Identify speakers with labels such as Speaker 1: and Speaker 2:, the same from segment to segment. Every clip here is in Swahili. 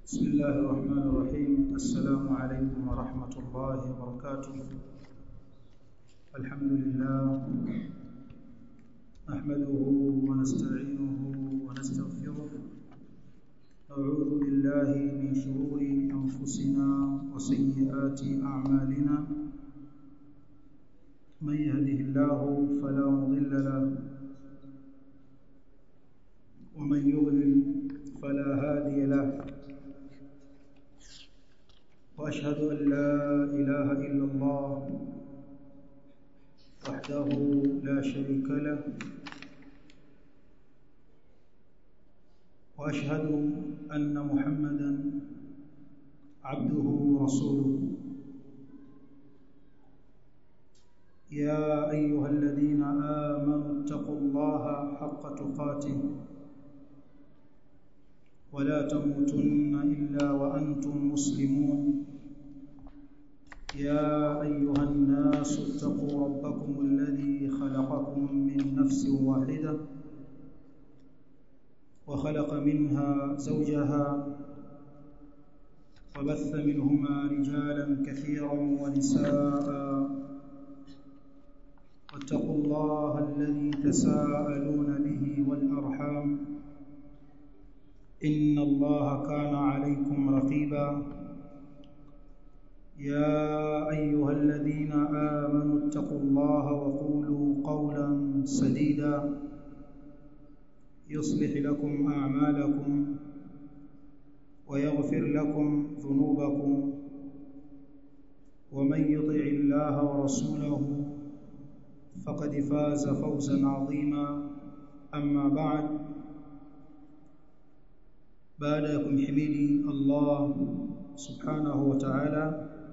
Speaker 1: بسم الله الرحمن الرحيم السلام عليكم ورحمة الله وبركاته الحمد لله نحمده ونستعينه ونستغفره نعوذ بالله من شرور أنفسنا وسيئات أعمالنا من يهده الله فلا مضل له ومن يضلل فلا هادي له واشهد ان لا اله الا الله وحده لا شريك له واشهد ان محمدا عبده ورسوله يا ايها الذين امنوا اتقوا الله حق تقاته ولا تموتن الا وانتم مسلمون يا ايها الناس اتقوا ربكم الذي خلقكم من نفس واحده وخلق منها زوجها وبث منهما رجالا كثيرا ونساء واتقوا الله الذي تساءلون به والارحام ان الله كان عليكم رقيبا يا ايها الذين امنوا اتقوا الله وقولوا قولا سديدا يصلح لكم اعمالكم ويغفر لكم ذنوبكم ومن يطع الله ورسوله فقد فاز فوزا عظيما اما بعد baada ya kumhimidi Allah subhanahu wa ta'ala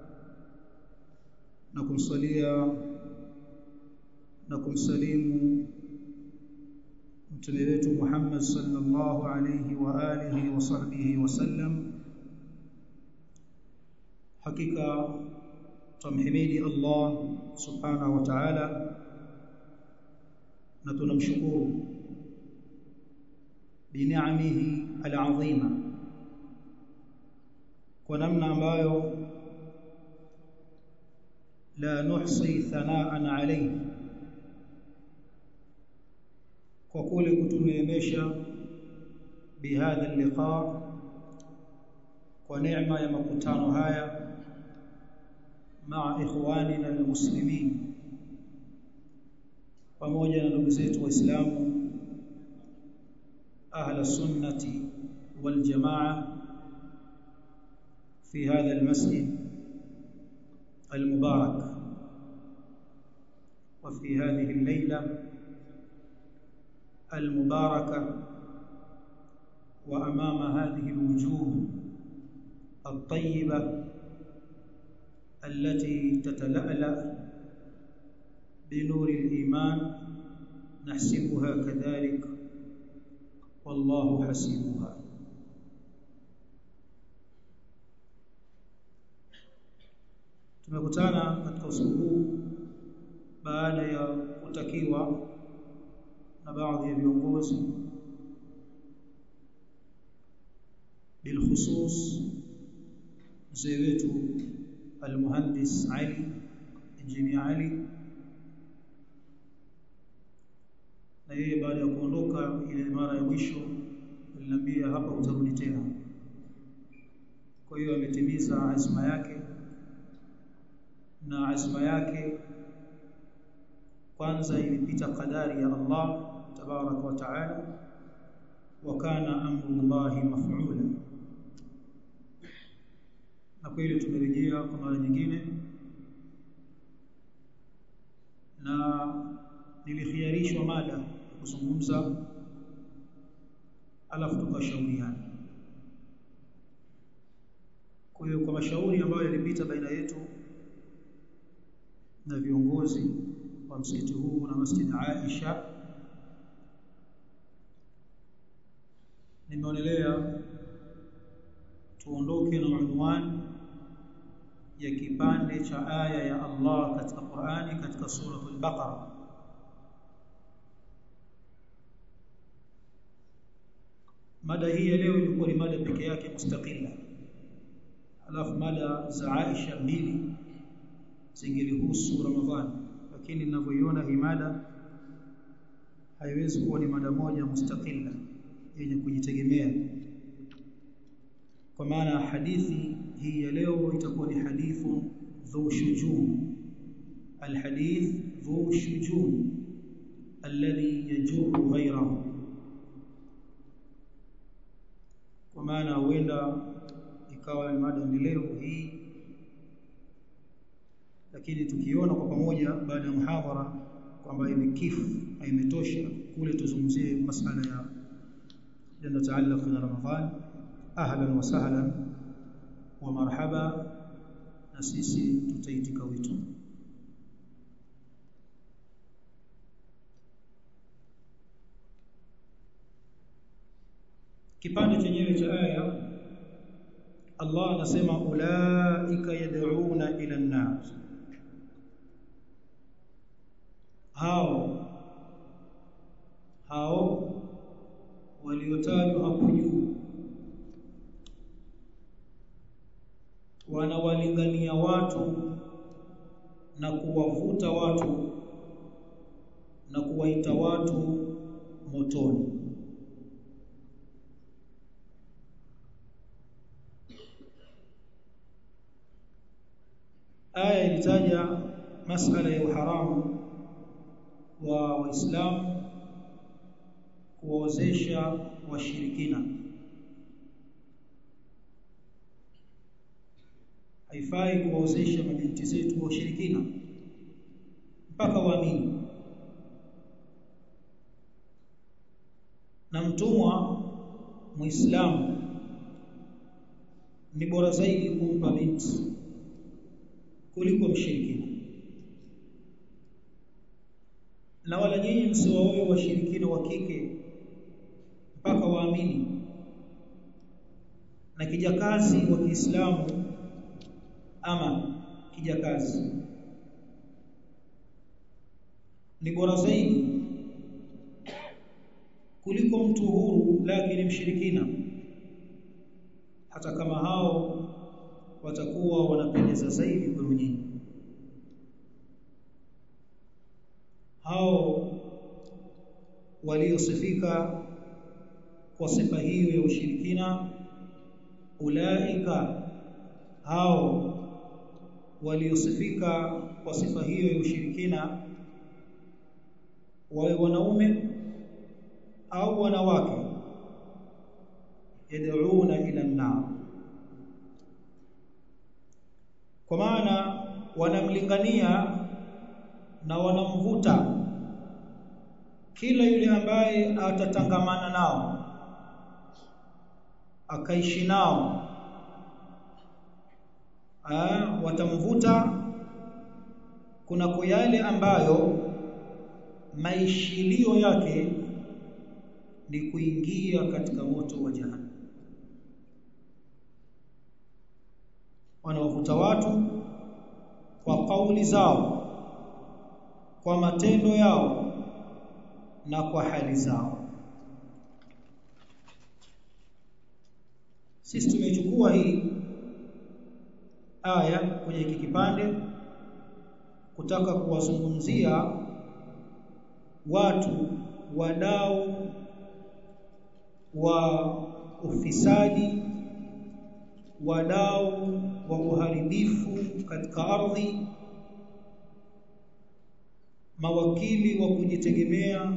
Speaker 1: na kumsalia na kumsalimu mtume wetu Muhammad sallallahu alayhi wa alihi wa sahbihi wasallam hakika tumhimidi Allah subhanahu wa ta'ala na tunamshukuru bini'amihi al'azima kwa namna ambayo la nuhsi thanaan alayhi kwa kule kutuneemesha bihadha liqa kwa neema ya makutano haya maa ikhwanina almuslimin pamoja na ndugu zetu waislamu أهل السنة والجماعة في هذا المسجد المبارك وفي هذه الليلة المباركة وأمام هذه الوجوه الطيبة التي تتلألأ بنور الإيمان نحسبها كذلك والله حسيبها tumekutana katika usiku huu baada ya kutakiwa na baadhi ya viongozi bilkhusus mzee wetu almuhandis Ali injinia Ali na yeye baada ya kuondoka ile mara ya mwisho aliniambia hapa utarudi tena kwa hiyo ametimiza azma yake na azma yake kwanza ilipita kadari ya Allah tabarak wa taala wa kana amrullahi maf'ula na kweli tumerejea kwa mara nyingine na nilikhiarishwa mada kuzungumza alafu tukashauriana kwa hiyo kwa mashauri ambayo yalipita baina yetu na viongozi wa msikiti huu na masjid Aisha nimeonelea tuondoke na unwani ya kipande cha aya ya Allah katika Qur'ani katika suratul Baqara mada hii ya leo ilikuwa ni mada peke yake mustaqila alafu mada za Aisha mbili zingelihusu Ramadhani lakini ninavyoiona hii mada haiwezi kuwa ni mada moja mustaqila yenye kujitegemea kwa maana hadithi hii ya leo itakuwa ni hadithu dhu shujum alhadith dhu shujum alladhi yajuru ghayrahu kwa maana huenda ikawa ni mada endelevu hii lakini tukiona kwa pamoja baada ya muhadhara kwamba imekifu imetosha kule tuzungumzie masala ya yanataalaq na Ramadhan ahlan wa sahlan wa marhaba na sisi tutaitika wito kipande chenyewe cha aya Allah anasema ulaika yad'una ila an-nar hao hao waliotajwa hapo juu wanawalingania watu na kuwavuta watu na kuwaita watu motoni aya ilitaja masala ya uharamu wa waislamu kuwaozesha washirikina haifai kuwaozesha mabinti zetu washirikina mpaka waamini na mtumwa muislamu ni bora zaidi kumpa binti kuliko mshirikina na wala nyinyi msiwaoe washirikina wa kike mpaka waamini na kijakazi wa Kiislamu ama kijakazi ni bora zaidi kuliko mtu huru lakini mshirikina hata kama hao watakuwa wanapendeza zaidi kwenu nyinyi hao waliosifika kwa sifa hiyo ya ushirikina ulaika hao waliosifika kwa sifa hiyo ya ushirikina wawe wanaume au wanawake yad'una ila an-nar kwa maana wanamlingania na wanamvuta kila yule ambaye atatangamana nao akaishi nao Aa, watamvuta kunako yale ambayo maishilio yake ni kuingia katika moto wa jahannam wanawavuta watu kwa kauli zao kwa matendo yao na kwa hali zao sisi tumechukua hii aya kwenye hiki kipande kutaka kuwazungumzia watu wadau wa ufisadi wadau wa uharibifu katika ardhi mawakili wa kujitegemea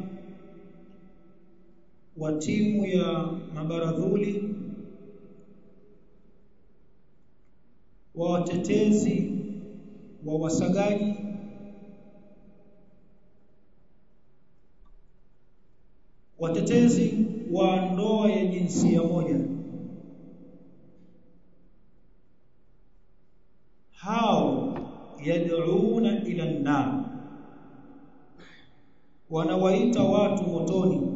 Speaker 1: wa timu ya mabaradhuli wa watetezi wa wasagaji watetezi wa ndoa ya jinsia moja hao yad'una ila an-nar wanawaita watu motoni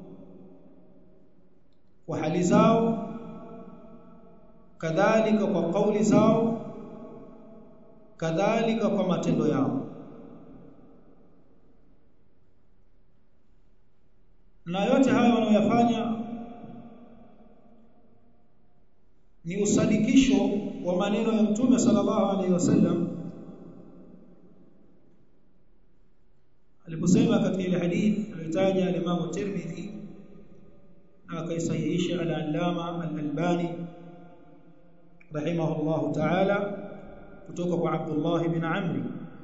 Speaker 1: kwa hali zao kadhalika kwa kauli zao kadhalika kwa matendo yao na yote haya wanayoyafanya ni usadikisho wa maneno ya mtume sallallahu alaihi wasallam aliposema katika ile hadith aliyotaja al-Imam Tirmidhi na akaisahihisha al-Allama al-Albani rahimahullah ta'ala kutoka kwa Abdullah ibn Amr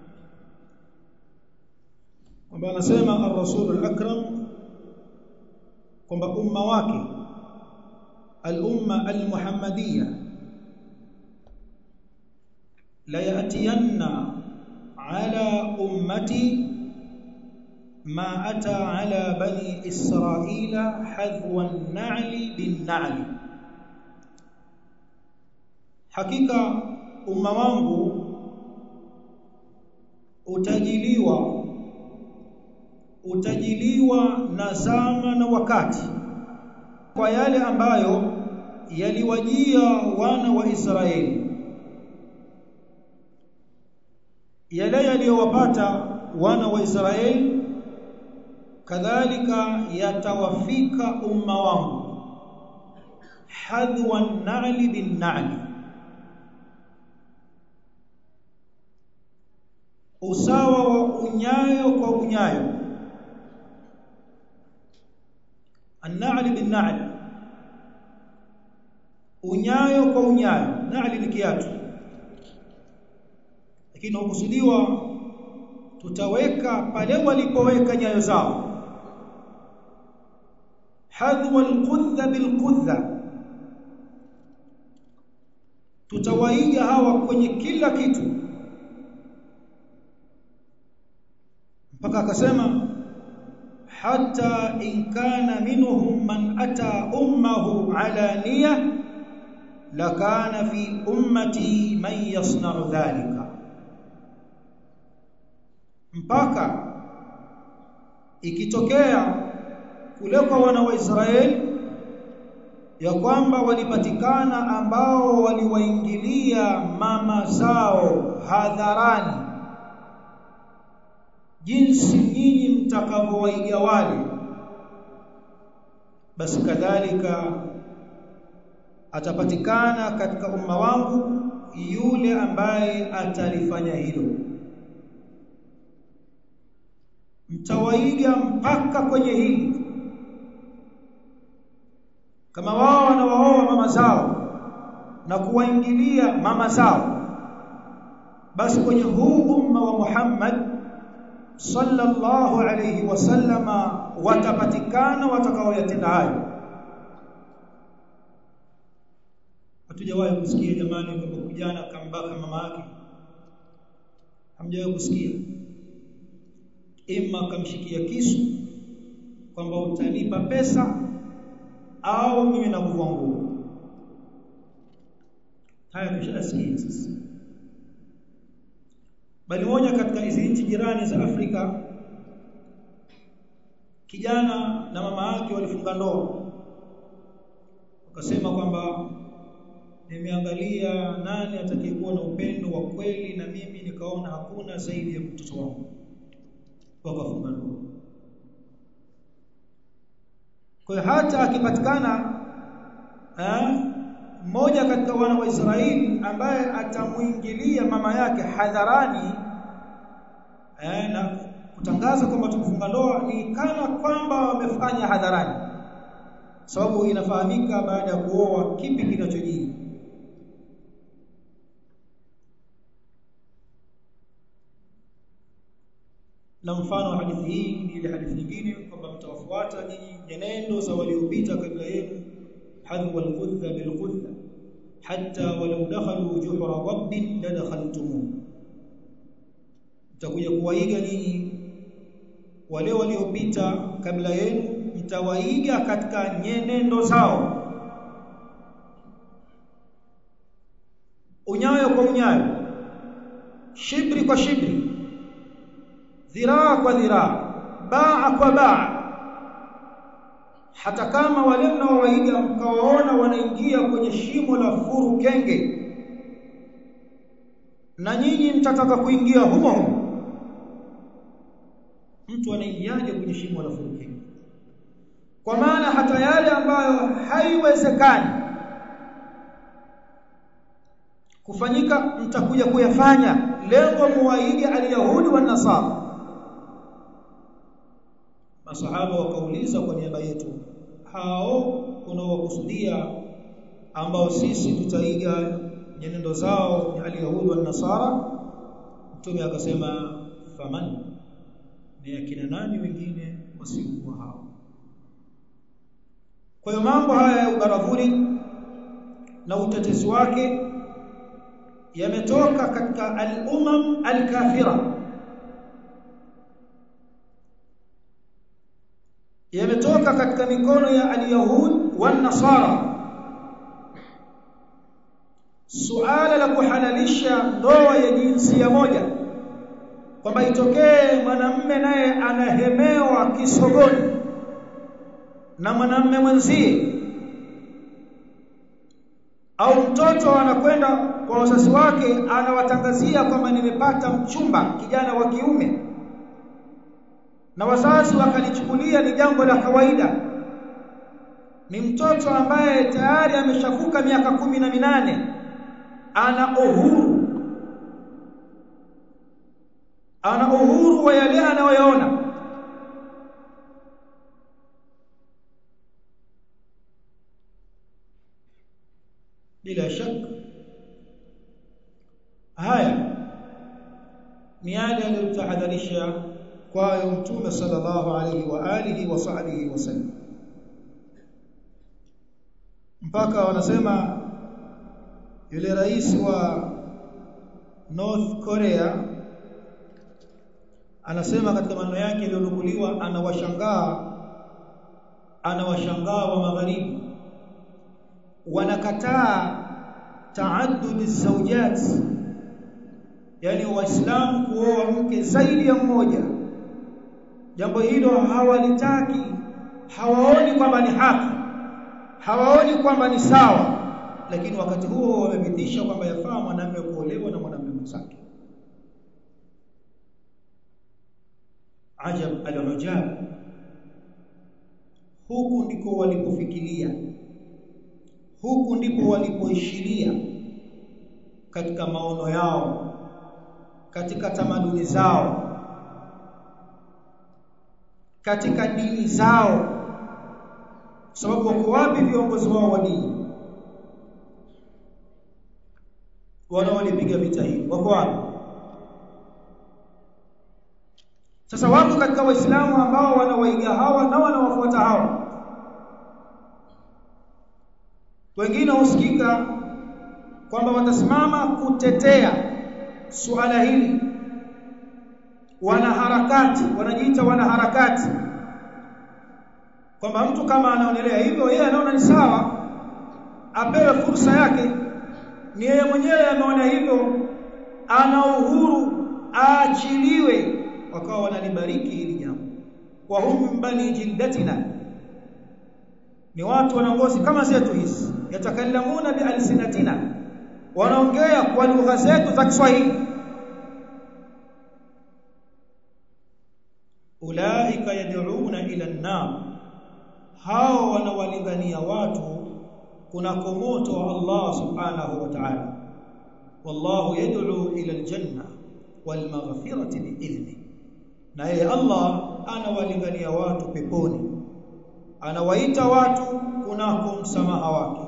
Speaker 1: kwamba anasema ar-Rasul al-Akram kwamba umma wake al-umma al-Muhammadiyya la yatiyanna ala ummati ما أتى على بني إسرائيل حذو النعل بالنعل حقيقة umma wangu utajiliwa utajiliwa na zama na wakati kwa yale ambayo yaliwajia wana wa Israeli yale yaliyowapata wana wa Israeli kadhalika yatawafika umma wangu hadwa an-na'li bin-na'li usawa wa unyayo kwa unyayo an-na'li bin-na'li unyayo kwa unyayo na'li ni kiatu lakini hukusudiwa tutaweka pale walipoweka nyayo zao hadwa alqudha bilqudha tutawaiga hawa kwenye kila kitu mpaka akasema hata in kana minhum man ata ummahu alaniya lakana fi ummati man yasna'u dhalika mpaka ikitokea kule kwa wana wa Israeli ya kwamba walipatikana ambao waliwaingilia mama zao hadharani jinsi nyinyi mtakavyowaiga wale basi kadhalika atapatikana katika umma wangu yule ambaye atalifanya hilo mtawaiga mpaka kwenye hili kama wao wanawaoa mama zao na kuwaingilia mama zao basi kwenye huu umma wa Muhammad sallallahu alayhi wasallama watapatikana watakaoyatenda hayo hatujawahi kusikia jamani kwamba kijana kambaka mama yake hamjawahi kusikia ima kamshikia kisu kwamba utanipa pesa au mimi nakuvua nguo haya tushasikia sasa bali moja katika hizi nchi jirani za Afrika kijana na mama yake walifunga ndoa wakasema kwamba nimeangalia nani atakayekuwa na upendo wa kweli na mimi nikaona hakuna zaidi ya mtoto wangu wakafunga ndoa kwa hiyo hata akipatikana mmoja katika wana wa Israeli ambaye atamuingilia mama yake hadharani eh, na kutangaza kwamba tumefunga ndoa ni kana kwamba wamefanya hadharani sababu inafahamika baada ya kuoa kipi kinachojiri na mfano wa hadithi hii ni ile hadithi nyingine kwamba mtawafuata nyinyi nyenendo za waliopita kabla yenu hadwa al-qudha bil-qudha hatta walau dakhalu juhra rabbin ladakhaltumuh mtakuja kuwaiga nyinyi wale waliopita kabla yenu mtawaiga katika nyenendo zao unyayo kwa unyayo shibri kwa shibri dhiraa kwa dhiraa baa kwa baa hata kama wale mnaowaiga mkawaona wanaingia kwenye shimo la furu kenge na nyinyi mtataka kuingia humo humo mtu anaingiaje kwenye shimo la furu kenge kwa maana hata yale ambayo haiwezekani kufanyika mtakuja kuyafanya lengo muwaidi alyahudi wa nasara masahaba wakauliza kwa niaba yetu hao unaowakusudia ambao sisi tutaiga nyenendo zao ni alyahudi wa nasara mtume akasema faman ni akina nani wengine wasiokuwa hao kwa hiyo mambo haya ya ubaradhuri na utetezi wake yametoka katika al-umam al-kafira yametoka katika mikono ya al-yahud wan-nasara suala la kuhalalisha ndoa ya jinsia moja kwamba itokee mwanamme naye anahemewa kisogoni na mwanamme mwenzie au mtoto anakwenda kwa wazazi wake anawatangazia kwamba nimepata mchumba kijana wa kiume na wazazi wakalichukulia ni jambo la kawaida ni mtoto ambaye tayari ameshavuka miaka kumi na minane ana uhuru ana uhuru wa yale anayoyaona bila shaka haya ni yale aliyotahadharisha kwayo mtume sallallahu alaihi wa alihi wa sahbihi wasallam mpaka wanasema yule rais wa North Korea anasema katika maneno yake yaliyonukuliwa anawashangaa anawashangaa wa magharibi wanakataa taaddud zawjat yani waislamu kuoa mke zaidi ya mmoja jambo hilo hawalitaki hawaoni kwamba ni haki hawaoni kwamba ni sawa lakini wakati huo wamepitisha kwamba yafaa mwanamume kuolewa na mwanamume mwenzake ajab al-ujab huku ndiko walipofikiria huku ndipo walipoishiria katika maono yao katika tamaduni zao katika dini zao sababu wako wapi viongozi wao wa dini wanaolipiga vita hii wako wapi sasa wako katika waislamu ambao wanawaiga hawa na wanawafuata hawa wengine husikika kwamba watasimama kutetea suala hili wanaharakati wanajiita wanaharakati kwamba mtu kama anaonelea hivyo yeye anaona ni sawa apewe fursa yake ni yeye mwenyewe ameona hivyo ana uhuru aachiliwe wakawa wanalibariki hili jambo wa hum bani jildatina ni watu wanaongozi kama zetu hizi yatakallamuna bialsinatina wanaongea kwa lugha zetu za Kiswahili ulaika yad'una ila an-nar hao wanawalingania watu kunako moto wa Allah subhanahu wa ta'ala wallahu yad'u ila al-janna wal maghfirati bi'idhni na yeye Allah anawalingania watu peponi anawaita watu kunako msamaha wake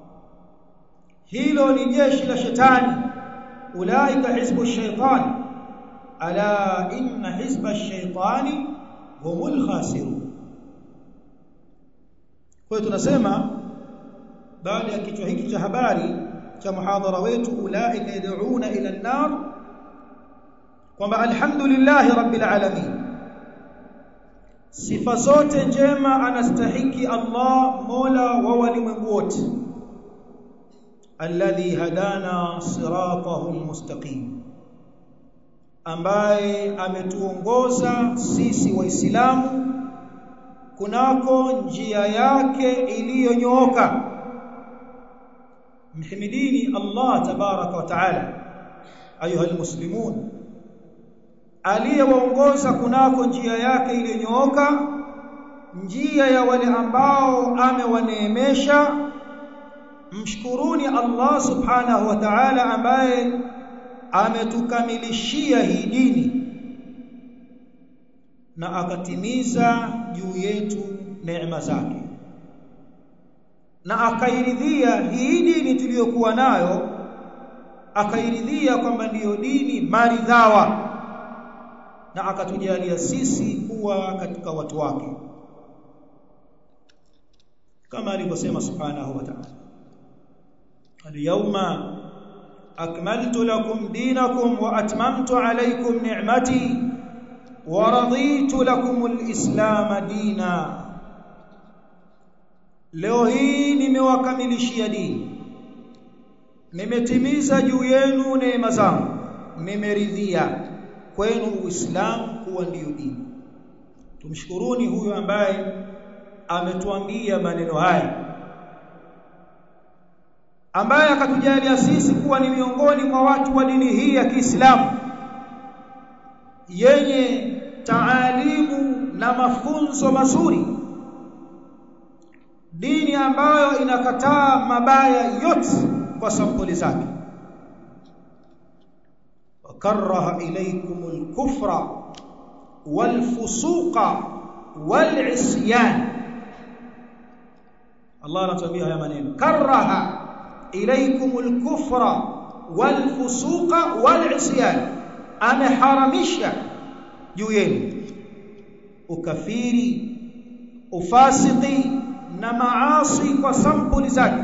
Speaker 1: hilo ni jeshi la shetani ulaika hizbu shaitani ala inna hizba shaitani humul khasirun kwa hiyo tunasema baada ya kichwa hiki cha habari cha muhadhara wetu ulaika yad'una ila an-nar kwamba alhamdulillah rabbil alamin sifa zote njema anastahiki Allah mola wa walimwengu wote alladhi hadana siratahu almustaqim ambaye ametuongoza sisi waislamu kunako njia yake iliyonyooka mhimidini Allah tabaraka wa taala ayuha almuslimun aliyewaongoza kunako njia yake iliyonyooka njia ya wale ambao amewaneemesha mshkuruni Allah subhanahu wa ta'ala ambaye ametukamilishia hii dini na akatimiza juu yetu neema zake na akairidhia hii dini tuliyokuwa nayo akairidhia kwamba ndiyo dini maridhawa na akatujalia sisi kuwa katika watu wake kama alivyosema subhanahu wa ta'ala al-yawma akmaltu lakum dinakum wa atmamtu alaykum ni'mati wa raditu lakum al-islam dina leo hii nimewakamilishia dini nimetimiza juu yenu neema zangu nimeridhia kwenu uislamu kuwa ndiyo dini tumshukuruni huyo ambaye ametuambia maneno haya ambaye akatujalia sisi kuwa ni miongoni mwa watu wa dini hii ya Kiislamu yenye taalimu na mafunzo mazuri dini ambayo inakataa mabaya yote kwa sampuli zake وكره إليكم الكفر والفسوق والعصيان الله anatuambia haya maneno karaha ilaykum al-kufra wal-fusuqa wal-isyan ameharamisha juu yenu ukafiri ufasiki na maasi kwa sampuli zake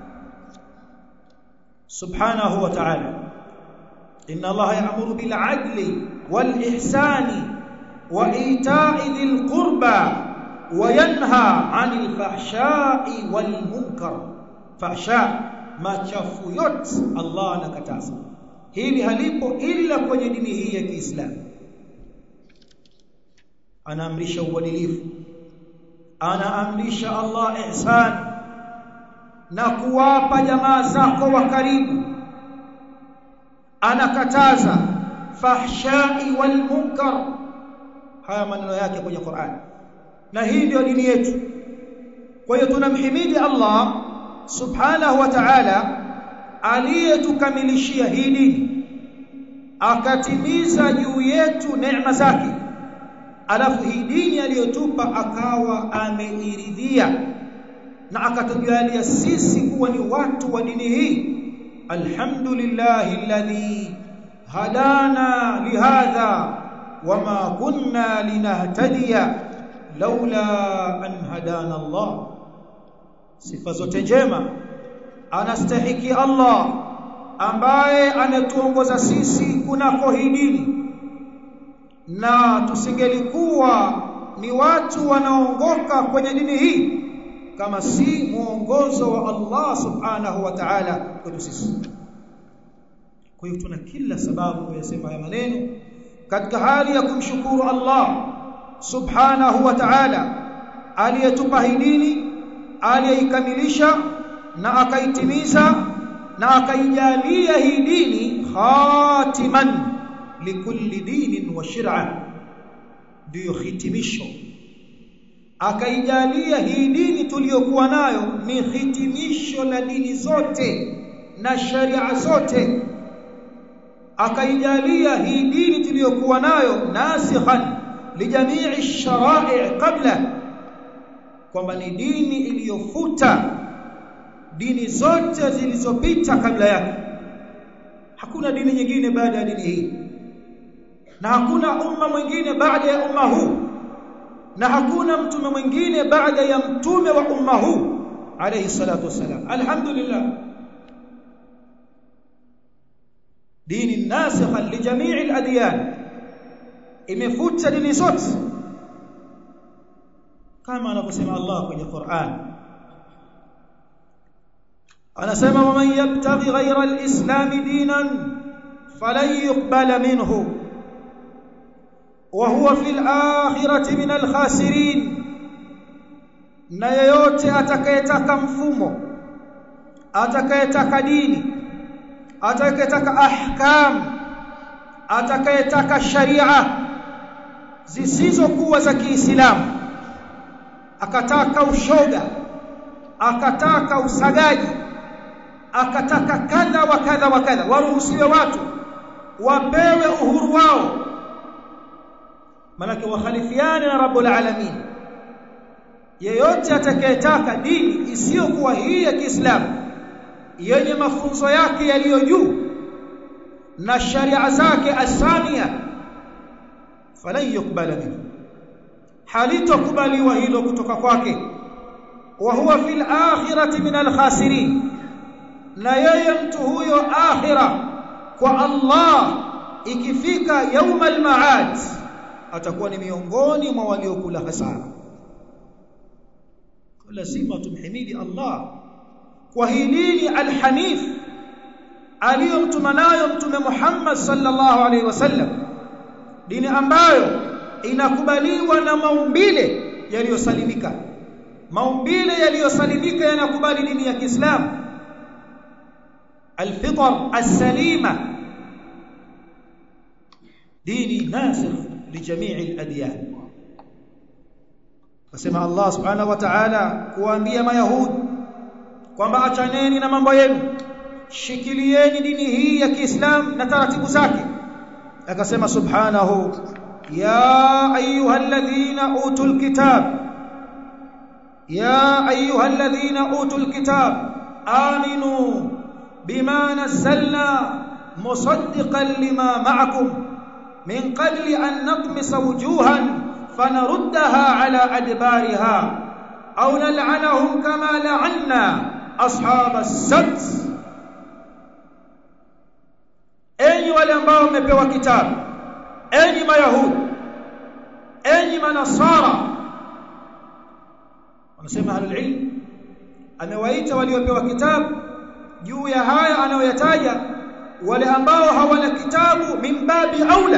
Speaker 1: subhanahu wa ta'ala inna allaha ya'muru bil 'adli wal ihsani wa ita'i dhil qurba وينهى عن الفحشاء والمنكر فحشاء machafu yote Allah anakataza hili halipo ila kwenye dini hii ya Kiislamu anaamrisha uadilifu anaamrisha Allah ihsan na kuwapa jamaa zako wa karibu anakataza fahshai wal munkar haya maneno yake kwenye Qur'an na hii ndio dini yetu kwa hiyo tunamhimidi Allah subhanahu wa ta'ala aliyetukamilishia hii dini akatimiza juu yetu neema zake alafu hii dini aliyotupa akawa ameiridhia na akatujalia sisi kuwa ni watu wa dini hii alhamdulillahi alladhi hadana lihadha wama kunna linahtadiya laula an hadana Allah sifa zote njema anastahiki Allah ambaye anatuongoza sisi kunako hii dini na tusingelikuwa ni watu wanaongoka kwenye dini hii kama si muongozo wa Allah subhanahu wa ta'ala kwetu sisi kwa hiyo tuna kila sababu kuyasema haya maneno katika hali ya kumshukuru Allah subhanahu wa ta'ala aliyetupa hii dini aliyeikamilisha na akaitimiza na akaijalia hii dini khatiman likulli dinin wa shir'a ndiyo hitimisho akaijalia hii dini tuliyokuwa nayo ni hitimisho la dini zote na sharia zote akaijalia hii dini tuliyokuwa nayo nasikhan lijamii shara'i qabla kwamba ni dini iliyofuta dini zote zilizopita kabla yake hakuna dini nyingine baada ya dini hii na hakuna umma mwingine baada ya umma huu na hakuna mtume mwingine baada ya mtume wa umma huu alayhi salatu wasalam alhamdulillah dini nasikha li jamii al-adyan imefuta dini zote kama anavyosema Allah kwenye Qur'an anasema waman yabtaghi ghayra al-islam dinan falan yuqbala minhu wa huwa fil akhirati min al-khasirin na yeyote atakayetaka mfumo atakayetaka dini atakayetaka ahkam atakayetaka sharia zisizokuwa za Kiislamu akataka ushoga akataka usagaji akataka kadha wa kadha wa kadha waruhusiwe watu wapewe uhuru wao manake wakhalifiane na rabbul alamin yeyote atakayetaka dini isiyokuwa hii ya Kiislamu yenye mafunzo yake yaliyo juu na sharia zake asamia falan yukbala minhu halitokubaliwa hilo kutoka kwake wa huwa fil akhirati min al khasirin na yeye mtu huyo akhira kwa Allah ikifika yauma al maad atakuwa ni miongoni mwa waliokula hasara lazima tumhimidi Allah kwa hii dini al-hanif aliyomtuma nayo mtume Muhammad sallallahu alaihi wasallam dini ambayo inakubaliwa na maumbile yaliyosalimika maumbile yaliyosalimika yanakubali dini ya Kiislamu الفطر السليمه ديني ناسخ لجميع الاديان Nasema Allah Subhanahu wa Ta'ala kuambia mayahudi kwamba achaneni na mambo yenu shikilieni dini hii ya Kiislamu na taratibu zake akasema subhanahu ya ayyuhalladhina utul kitab ya ayyuhalladhina utul kitab aminu bima nazzalna musaddiqan lima ma'akum min qabli an natmisa wujuhan فنردها على أدبارها أو نلعنهم كما لعنا أصحاب السبت enyi wale ambao mmepewa kitabu enyi mayahudi enyi manasara wanasema ahlul ilm amewaita waliopewa kitabu juu ya haya anayoyataja wale ambao hawana kitabu min babi aula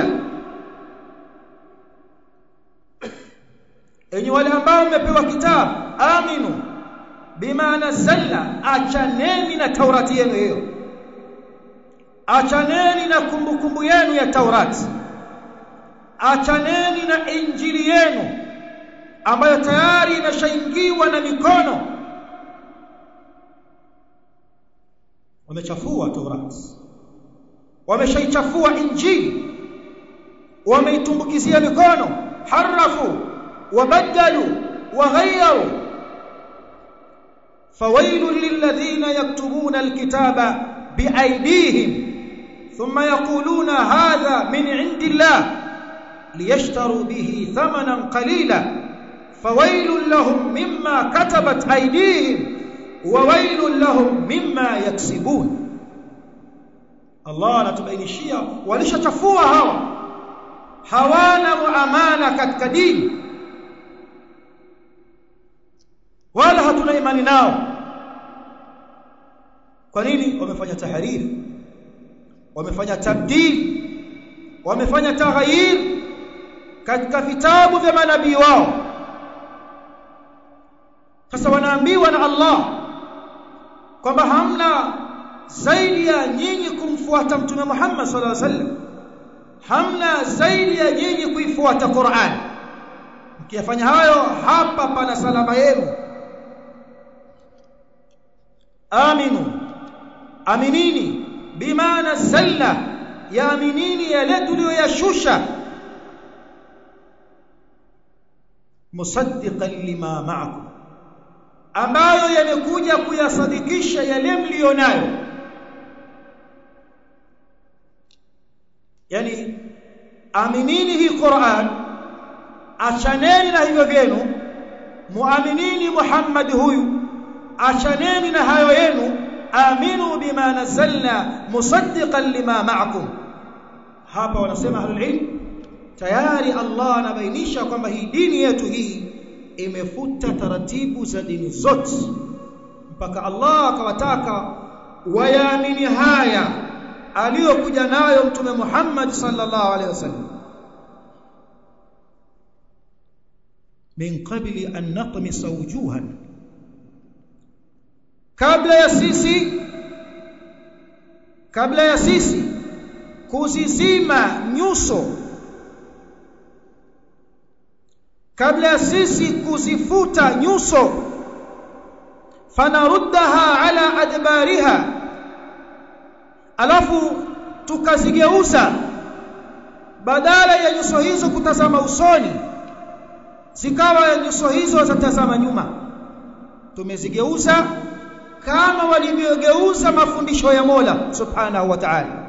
Speaker 1: enyi wale ambao mmepewa kitabu aminu bima nazzalna achaneni na taurati yenu hiyo achaneni na kumbukumbu kumbu yenu ya taurati achaneni na injili yenu ambayo tayari imeshaingiwa na mikono wamechafua taurati wameshaichafua injili wameitumbukizia mikono harafu وبدلوا وغيروا فويل للذين يكتبون الكتاب بأيديهم ثم يقولون هذا من عند الله ليشتروا به ثمنا قليلا فويل لهم مما كتبت أيديهم وويل لهم مما يكسبون الله anatubainishia walishachafua hawa hawana muamana katika dini wala hatuna imani nao kwa nini wamefanya tahariri wamefanya tabdil wamefanya taghayyir katika vitabu vya manabii wao sasa wanaambiwa na Allah kwamba hamna zaidi ya nyinyi kumfuata mtume Muhammad sallallahu alaihi wasallam hamna zaidi ya nyinyi kuifuata Qur'an mkiyafanya hayo hapa pana salama yenu aminu aminini bima nazzalna yaaminini yale tuliyoyashusha musaddiqan lima ma'akum ambayo yamekuja kuyasadikisha yale mlionayo yani aminini hii Qur'an achaneni na hivyo vyenu muaminini Muhammad huyu achaneni na hayo yenu aminu bima nazzalna musaddiqan lima ma'akum hapa wanasema ahlul ilm tayari Allah anabainisha kwamba hii dini yetu hii imefuta taratibu za dini zote mpaka Allah akawataka wayaamini haya aliyokuja nayo mtume Muhammad sallallahu alaihi wasallam min qabli an natmisa wujuhan kabla ya sisi kabla ya sisi kuzizima nyuso kabla ya sisi kuzifuta nyuso fanaruddaha ala adbariha alafu tukazigeuza badala ya nyuso hizo kutazama usoni zikawa nyuso hizo zatazama nyuma tumezigeuza kama walivyogeuza mafundisho ya Mola subhanahu wa ta'ala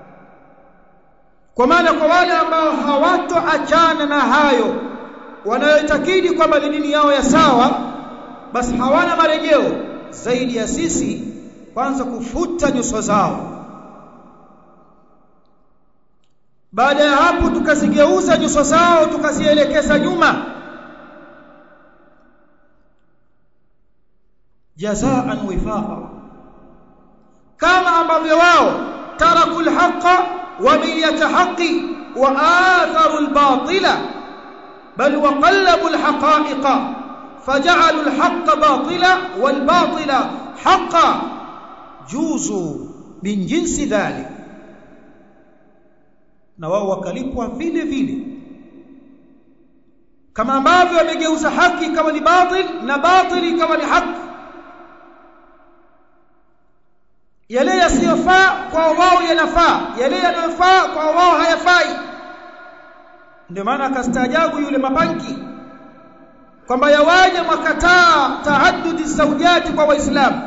Speaker 1: kwa maana kwa wale ambao hawatoachana na hayo wanayoitakidi kwamba ni dini yao ya sawa basi hawana marejeo zaidi ya sisi kwanza kufuta nyuso zao baada ya hapo tukazigeuza nyuso zao tukazielekeza nyuma jazaan wifaqa kama ambavyo wao taraku alhaqa wa biyata haqqi wa atharu albatila bal wa qallabu alhaqa'iqa faj'alu alhaqqa batila wal batila haqqan juzu min jinsi dhalik na wao wakalipwa vile vile kama ambavyo wamegeuza haki kama ni batil na batili kama ni haki yale yasiyofaa kwa wao yanafaa yale yanayofaa kwa wao hayafai ndio maana akastaajabu yule mabanki kwamba yawaje mwakataa taaddudi zaujati kwa waislamu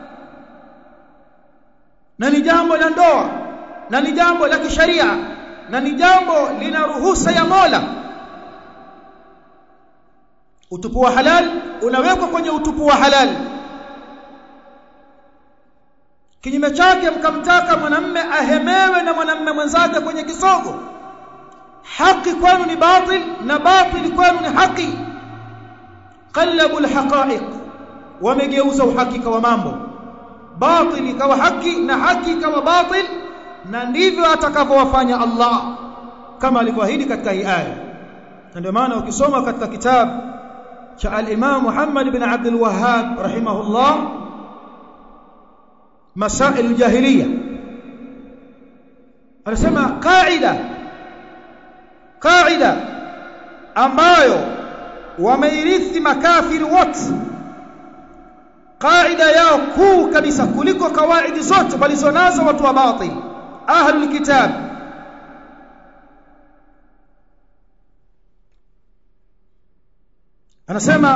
Speaker 1: na ni jambo la ndoa na ni jambo la kisharia na ni jambo lina ruhusa ya Mola utupu wa halal unawekwa kwenye utupu wa halal kinyume chake mkamtaka mwanamme ahemewe na mwanamme mwenzake kwenye kisogo haki kwenu ni batil na batil kwenu ni haki qallabu alhaqa'iq wamegeuza uhakika wa mambo batil ikawa haki na haki ikawa batil na ndivyo atakavyowafanya Allah kama alivyoahidi katika hii aya ndio maana ukisoma katika kitabu cha al-Imam Muhammad ibn Abdul Wahhab rahimahullah masail al-jahiliya anasema kaida kaida ambayo wameirithi makafiri wote kaida yao kuu kabisa kuliko kawaidi zote walizonazo watu wa batil ahlul kitab anasema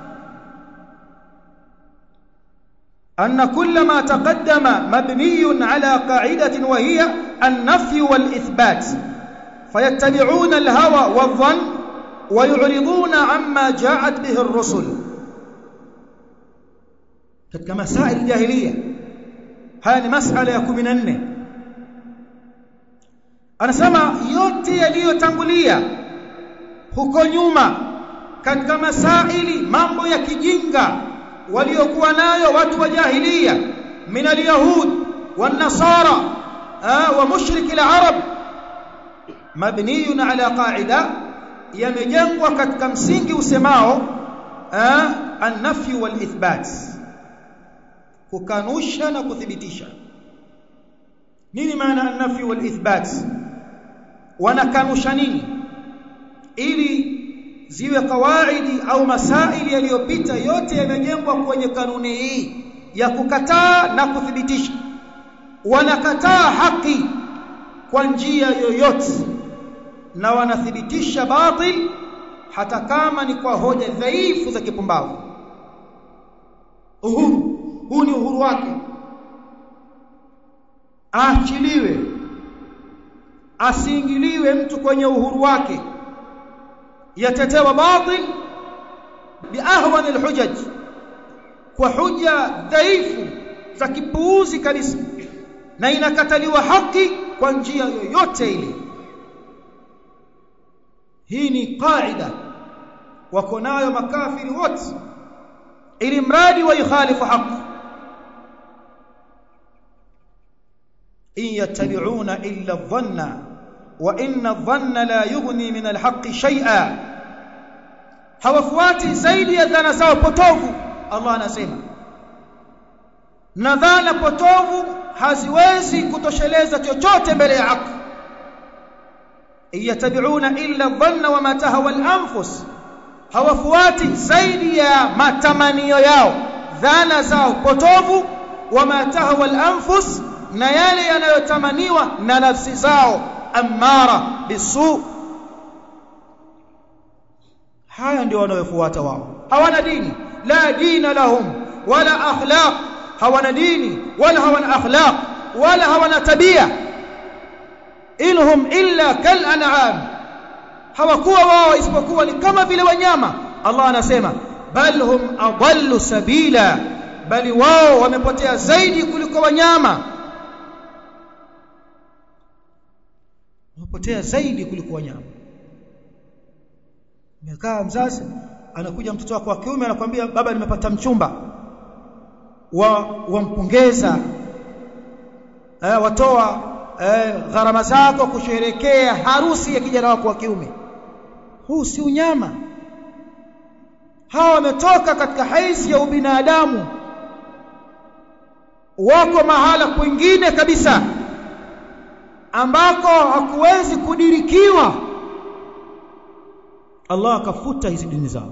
Speaker 1: أن كل ما تقدم مبني على قاعدة وهي النفي والإثبات فيتبعون الهوى والظن ويعرضون عما جاءت به الرسل katika masail jahiliya haya ni masala ya 14 anasema yote yaliyotangulia huko nyuma katika masaili mambo ya kijinga waliokuwa nayo watu wa jahiliya min alyahud wan-nasara wa mushrik al-arab mabniyun ala qa'ida yamejengwa katika msingi usemao an-nafy wal-ithbat kukanusha na kuthibitisha nini maana an-nafy wal-ithbat wanakanusha nini ili ziwe kawaidi au masaili yaliyopita yote yamejengwa kwenye kanuni hii ya kukataa na kuthibitisha wanakataa haki kwa njia yoyote na wanathibitisha batil hata kama ni kwa hoja dhaifu za kipumbavu uhuru huu ni uhuru wake aachiliwe asiingiliwe mtu kwenye uhuru wake yatetewa batil biahwan alhujaj kwa huja dhaifu za kipuuzi kabisa na inakataliwa haki kwa njia yoyote ile hii ni qaida wako nayo makafiri wote ili mradi wa yukhalifu haki in yattabi'una illa dhanna wa inna dhanna la yughni min alhaqqi shay'a hawafuati zaidi ya dhana zao potovu Allah anasema na dhana potovu haziwezi kutosheleza chochote mbele ya haki yatabiuna illa dhanna wama tahawa al-anfus hawafuati zaidi ya matamanio yao dhana zao potovu wama tahawa al-anfus
Speaker 2: na yale yanayotamaniwa na nafsi zao amara bisu haya ndio wanayofuata wao hawana dini la dina lahum wala akhlaq hawana dini wala hawana akhlaq wala hawana tabia inhum illa kal an'am hawakuwa wao isipokuwa ni kama vile wanyama Allah anasema bal hum adallu sabila bali wao wamepotea zaidi kuliko wanyama wamepotea zaidi kuliko wanyama Umekaa mzazi anakuja mtoto wako wa kiume anakuambia baba nimepata mchumba wa wampongeza eh, watoa eh, gharama zako kusherekea harusi ya kijana wako wa kiume huu si unyama hawa wametoka katika haizi ya ubinadamu wako mahala kwingine kabisa ambako hakuwezi kudirikiwa Allah akafuta hizi dini zao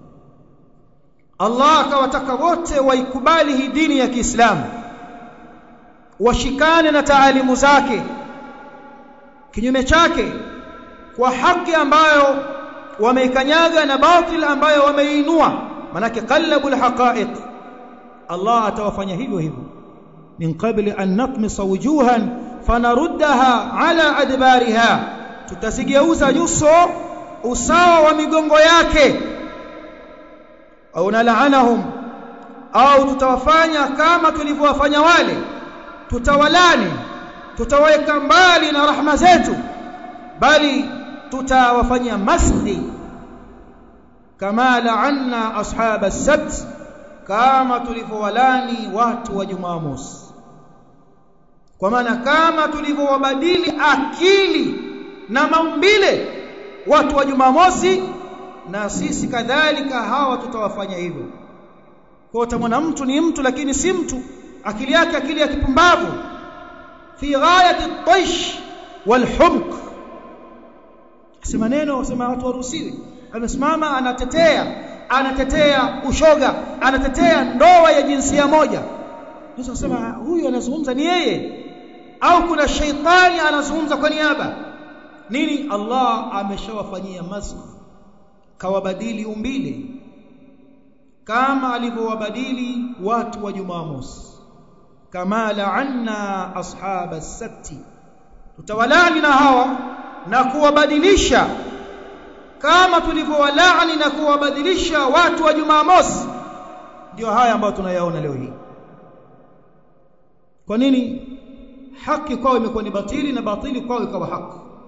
Speaker 2: Allah akawataka wote waikubali hii dini ya Kiislamu washikane na taalimu zake kinyume chake kwa haki ambayo wameikanyaga na batil ambayo wameinua manake qallabul haqa'iq Allah atawafanya hivyo hivyo min qabli an natmisa wujuhan fanaruddaha ala adbariha tutazigeuza nyuso usawa wa migongo yake au nalaanahum au tutawafanya kama tulivyowafanya wale tutawalani tutaweka mbali na rahma zetu bali tutawafanyia maskhi kama la'anna ashab as-sabt kama tulivyowalani watu wa Jumamosi kwa maana kama tulivyowabadili akili na maumbile watu wa Jumamosi na sisi kadhalika hawa tutawafanya hivyo kwa utamwona mtu ni mtu lakini si mtu akili yake akili ya kipumbavu fi ghayati at-taysh wal-humq sema neno sema watu waruhusiwi amesimama anatetea anatetea ushoga anatetea ndoa ya jinsia moja Unaweza kusema huyu anazungumza ni yeye au kuna sheitani anazungumza kwa niaba nini Allah ameshawafanyia masakh kawabadili umbile kama alivyowabadili watu wa Jumamosi kama la'anna ashab as-sabt tutawalani na hawa na kuwabadilisha kama tulivyowalaani na kuwabadilisha watu wa Jumamosi ndio haya ambayo tunayaona leo hii kwa nini haki kwao imekuwa ni batili na batili kwao ikawa haki